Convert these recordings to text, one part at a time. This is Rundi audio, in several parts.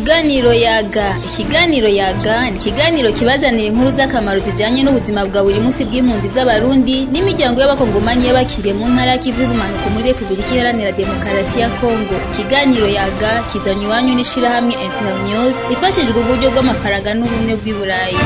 Ikiganiro yaga ikiganiro yaga ni ikiganiro kibazanira inkuru z'akamaro zijanye n'ubuzima bwa buri munsi bw'impunzi z'abarundi n'imiryango y'abakongomanyi y'abakiriye mu ntara y'ikivu y'ubumanuko muri Repubulika Iharanira Demokarasi ya Kongo ikiganiro yaga kizanywe iwanyu n'ishirahamwe Internews rifashijwe uburyo bw'amafaranga n'ubumwe bw'i Burayi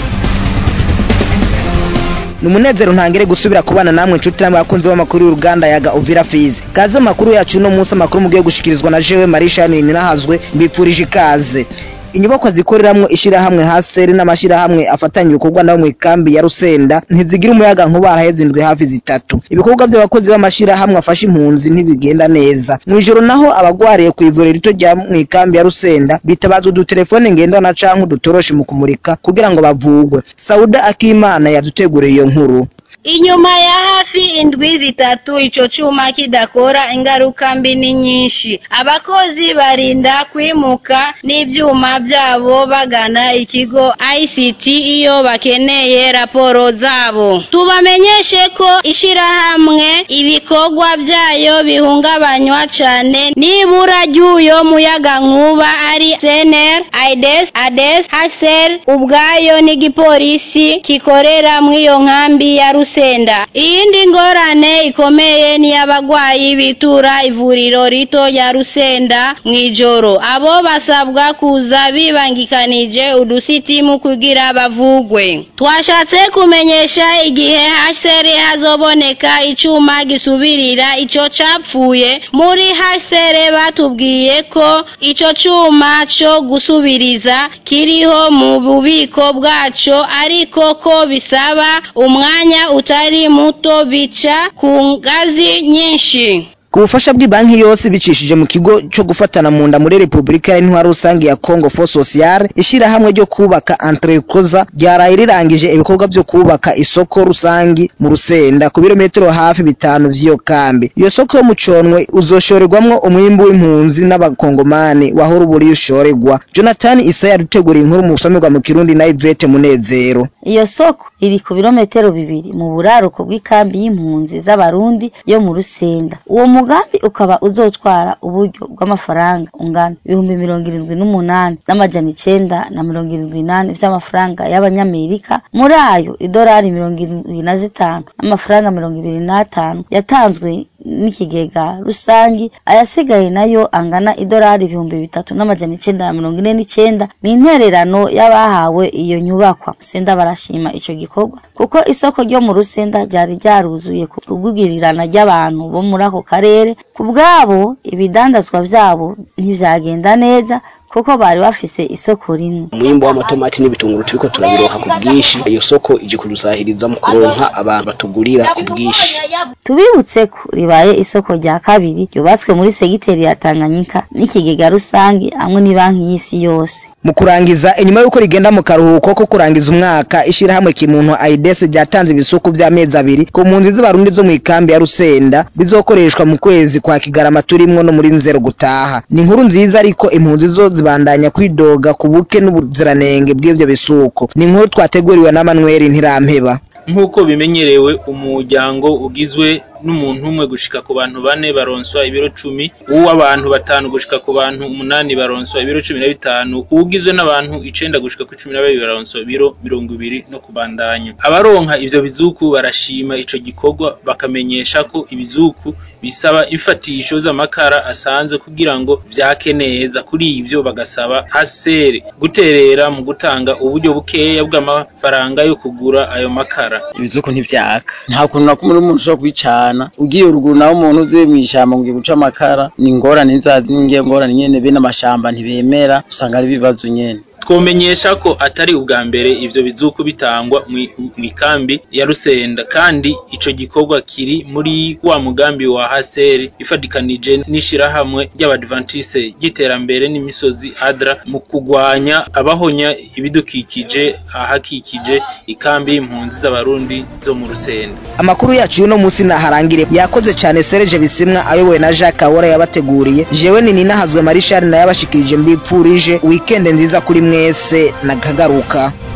ni umunezero ntangere gusubira kubana namwe inshuti namwe abakunzi b'amakuru y'uruganda yaga uvira fizi kaze amakuru yacu uno munsi amakuru mugiye gushikirizwa na jewe marisha ninahazwe mbipfurije ikaze inyubakwa zikoreramwo ishirahamwe haseri n'amashirahamwe afatanya ibikorwa nabo mw'ikambi ya rusenda ntizigira umuyaga nkuba haraheze indwi hafi zitatu ibikorwa vy'abakozi b'amashirahamwe afasha impunzi ntibigenda neza mw'ijoro naho abagwariye kw'ivuriro rito rya mw'ikambi ya rusenda bitabaza udutelefone ngendanwa canke udutoroshi mu kumurika kugira ngo bavugwe sauda akimana yaduteguriye iyo nkuru Inyuma ya hafi indwi zitatu ico cuma kidakora ingaruka mbi ni nyinshi. Abakozi barinda kwimuka n'ivyuma vyabo bagana ikigo ICT iyo bakeneye raporo zabo. Tubamenyeshe ko ishirahamwe ibikorwa vyayo bihungabanywa cane n'ibura ry'uyo muyaga nkuba ari CNR, AIDS, ADES, HCR ubwayo n'igipolisi kikorera mw'iyo nkambi ya Rusi Rusenda. Iyindi ngorane ikomeye ni abagwayi bitura ivuriro rito rya Rusenda mw'ijoro. Abo basabwa kuza bibangikanije udusitimu kugira bavugwe. Twashatse kumenyesha igihe HCR hazoboneka icuma gisubirira ico capfuye. Muri HCR batubwiye ko ico cuma co gusubiriza kiriho mu bubiko bwaco ariko ko bisaba umwanya utari muto bica ku ngazi nyinshi ku bufasha bw'ibanki yose bicishije mu kigo cyo gufatana mu nda muri Repubulika y'Intwaro rusange ya Congo Fo Social ishirahamwe ryo kubaka Entrecoza ryaraye rirangije ibikorwa byo kubaka isoko rusangi mu Rusenda ku birometero hafi bitanu vy'iyo kambi iyo soko yo mu Conwe uzoshorerwamwo umwimbu w'impunzi n'abakongomani wahora uburi ushoregwa Jonathan Isa yaduteguriye inkuru mu busomerwa mu Kirundi na Yvette Munezero iyo soko iri ku birometero bibiri mu buraruko bw'ikambi y'impunzi z'abarundi yo mu Rusenda uwo mugambi ukaba uzotwara uburyo bw'amafaranga ungana ibihumbi mirongo irindwi n'umunani n'amajana icenda na mirongo irindwi n'ane vy'amafaranga y'abanyamerika muri ayo idolari mirongo irindwi na zitanu n'amafaranga mirongo ibiri n'atanu yatanzwe n'ikigega rusangi ayasigaye nayo angana idolari ibihumbi bitatu n'amajana icenda na mirongo ine n'icenda ni intererano y'abahawe iyo nyubakwa senda barashima ico gikorwa kuko isoko ryo mu rusenda ryari ryaruzuye ku bw'ubwirirana ry'abantu bo muri ako karere ku bwabo ibidandazwa vyabo ntivyagenda neza kuko bari bafise isoko rimwe umwimbo w'amatomati n'ibitunguru turiko turabironka ku bwinshi iyo soko ije kudusahiriza mu kuronka abantu batugurira ku bwinshi tubibutse ko ribaye isoko rya kabiri ryubatswe muri segiteri ya Tanganyika n'ikigega rusange hamwe n'ibanki y'isi yose mu kurangiza inyuma y'uko rigenda mu karuhuko ko kurangiza umwaka ishirahamwe kimuntu AIDS ryatanze ibisuku vy'amezi abiri ku mpunzi z'abarundi zo mw'ikambi ya Rusenda bizokoreshwa mu kwezi kwa Kigarama turimwo no muri nzero gutaha ni inkuru nziza ariko impunzi zo zibandanya kwidoga ku buke n'ubuziranenge bw'ivyo bisuko ni inkuru twateguriwe na Manuel Ntirampeba nk'uko bimenyerewe umuryango ugizwe n'umuntu umwe gushika ku bantu bane baronswa ibiro cumi uw'abantu batanu gushika ku bantu umunani baronswa ibiro cumi na bitanu uwugizwe n'abantu icenda gushika kuri cumi na babiri baronswa ibiro mirongo ibiri no kubandanya abaronka ivyo bizuku barashima ico gikorwa bakamenyesha ko ibizuku bisaba imfatisho z'amakara asanzwe kugira ngo vyake neza kuri ivyo bagasaba hasere guterera mu gutanga uburyo bukeya bw'amafaranga yo kugura ayo makara ibizuku ntivyaka nta kuntu na kumwe n'umuntu ushobora kubicana ugiye ruguru naho umuntu uvuye mw'ishamba ngo guca amakara ni ingorane nzazi n'ingiye ngorane nyene bene amashamba ntibemera usanga ari ibibazo nyene twomenyesha ko atari ubwa mbere ivyo bizuku bitangwa mw'ikambi ya Rusenda kandi ico gikorwa kiri muri wa mugambi wa Haseri ifadikanije n'ishirahamwe ry'abadventiste ry'iterambere n'imisozi ADRA mu kugwanya abahonya ibidukikije ahakikije ikambi y'impunzi z'abarundi zo mu Rusenda amakuru yacu y'uno musi naharangire yakoze cane Serge Bisimwa ayobowe na Jacques Kawora yabateguriye jewe ni ninahazwe Marishal na yabashikirije mbipfurije weekend nziza kuri mwese nakagaruka